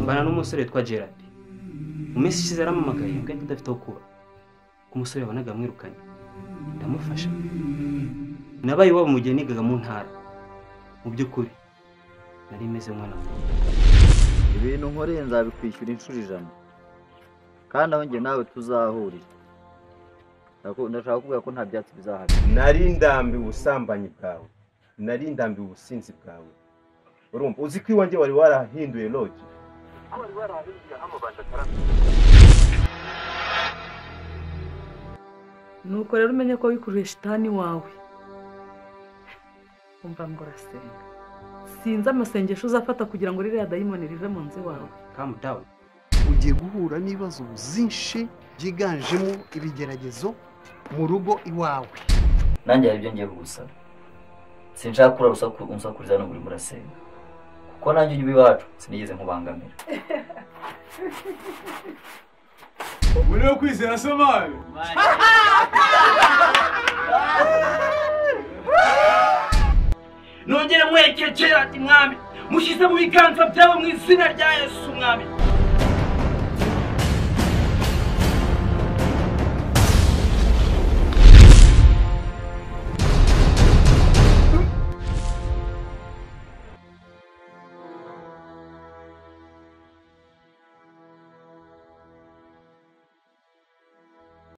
mbana n'umusore witwa gerard mu minsi ishize yaramamagaye mbwa tudafite aho kuba umusore wabonaga amwirukanye ndamufasha nabaye iwabo mu gihe nigaga mu ntara mu by'ukuri nari meze umwana muto ibintu nkoreye nzabikwishyura inshuro ijana kandi aho njye nawe tuzahurira Ndaku- ndashaka kuvuga ko nta byatsi bizahari nari ndambiwe ubusambanyi bwawe nari ndambiwe ubusinzi bwawe urumva uzi ko iwanjye wari warahinduye logi nuko rero umenye ko wikururiye shitani wawe umva ngo urasenga sinzi amasengesho uzafata kugira ngo ririya dayimoni rive mu nzu iwawe kamu dawuni ugiye guhura n'ibibazo byinshi byiganjemo ibigeragezo mu rugo iwawe nanjye hari ibyo ngiye kugusaba sinshaka kura urusaku unsakuriza n'uburi murasenga kuko nanjye ujya iwacu sinigeze nkubangamira Uriho kwizera se mani nongere mwerekere ati mwami mushyize mu biganza byawe mu izina rya yesu mwami